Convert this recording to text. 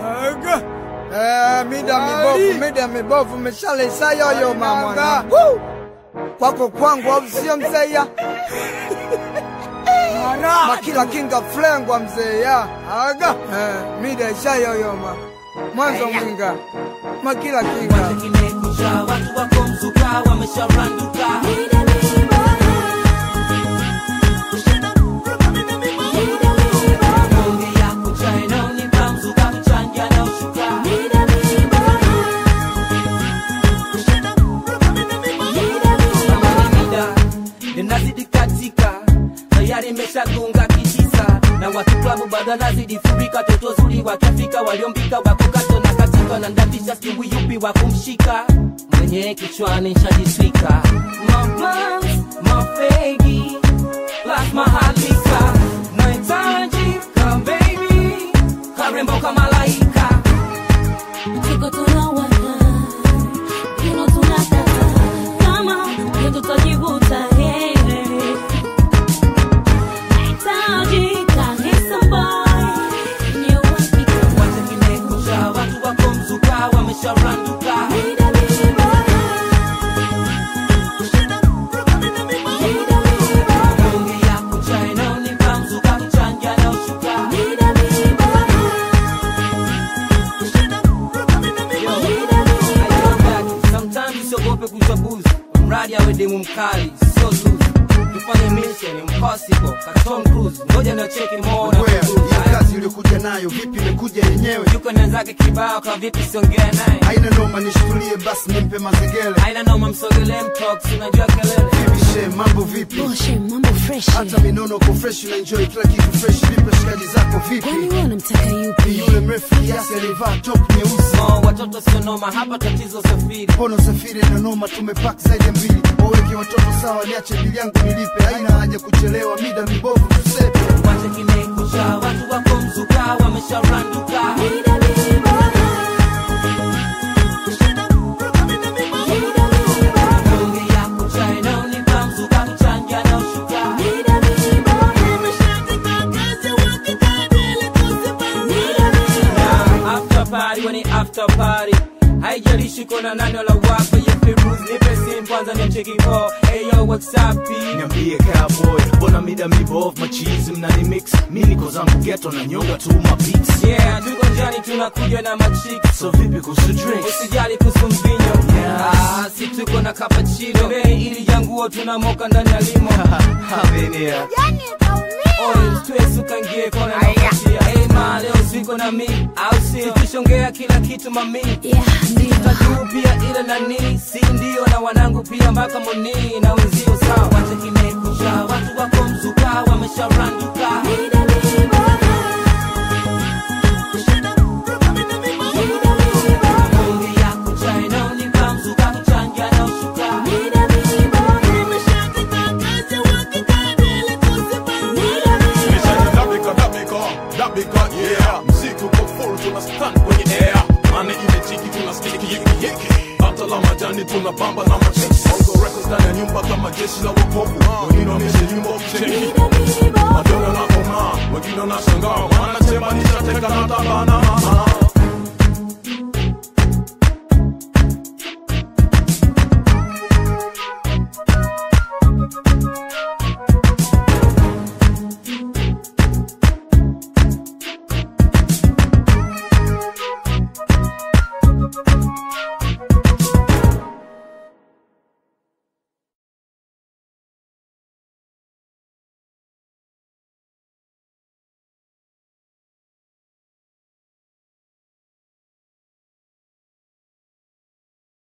Aga. Eh, mida mibovu, mida mibovu, mishale isayoyo mama. Woo! Kwako kwangu au sio mzee ya? Makila kinga flengwa mzee ya. Aga. Eh, mida ishayoyoma. Mwanzo mwinga. Makila kinga. kimekucha watu wako mzuka wamesharanduka Bonge ya kucha inaonipa mzuka kuchangia na ushuka Kama ni mida inazidi katika tayari imeshagonga kitisa na watu klabu bado anazidi furika toto zuri wakifika waliombika wako kato na katika na ndafisha siwi yupi wa kumshika mwenye kichwani nshajitwika maplans mafegi plus mahalika nahitaji ka baby karembo kama malaika Tuko tunawaka, kino tunataka, kama ndio tutajivuta, hey. Nahitaji ka handsome boy, mwenye uhakika. wacha kimekucha watu wako mzuka wamesharanduka Mida mibovu, mida mibovu, bonge ya kucha inaonipa mzuka kuchangia na ushuka mida mibovu, mida mibovu. Sometimes usiogope kuchaguzi, mradi awe demu mkali, sio zuzu. Tufanye mission impossible, ka Tom Cruise, ngoja na cheki mona Wea, hiyo kazi uliokuja nayo vipi imekuja yenyewe yuko nenzake kibao, kwa vipi siongea naye, haina noma nishutulie basi nimpe mazengele haina noma, msogelee mtox, unajua kelele Vivishe, mambo vipi Boshe, mambo fresh. hata minono ko fresh na enjoy kila kitu fresh vipi shikaji zako Kwani vipi wewe unamtaka ni yupi? yule mrefu kiasi alivaa top nyeusi Oh, watoto sio noma, hapa tatizo safiri. Mbona usafiri na noma tumepak zaidi ya mbili waweke watoto sawa niache bili yangu nilipe haina haja kuchelewa mida mibovu tusepe Wacha kimekucha, watu wako mzuka, wamesharanduka. Mida mibovu, mida mibovu. Bonge ya kucha, inaonipa mzuka, kuchangia na ushuka. Mida mibovu, mida mibovu. after party when it after party haijalishi kona nani wala wapo you feel bruise nipe simu kwanza nimcheki po hey yo what's up P? niambie cowboy mbona mida mibovu machizi mnani mix mi niko zangu geto na nyonga tu mabeats yeah tuko njani tunakuja na machiki so vipi kuhusu drinks usijali kuhusu mvinyo Yeah. ah, si tuko na cappuccino bei ili janguo tunamoka ndani ya limo Havenia. oil stress ukangie kona na kuachia hey ma leo siko na mi au si tushongea kila kitu mami Yeah, ndio. tajuu pia ile nani si ndio na wanangu pia mpaka moni na wenzio sawa wacha kimekucha watu wako mzuka wamesharanduka Mida mibovu, mida mibovu. bonge ya kucha inaonipa mzuka kuchangia na ushuka Mida mibovu, mida mibovu. Dabika, dabika, dabika, yeah. Mziki uko full, tuna stand kwenye air. Mane ile chiki tuna stiki yiki yiki. Hata la majani tuna bamba na machisi. Bongo records ndani ya nyumba kama jeshi la wokovu. Wengine wamesha nyumba ukicheki. Mida mibovu, Madonna na koma, wengine wanashangaa. Wanasema nishateka na tabana.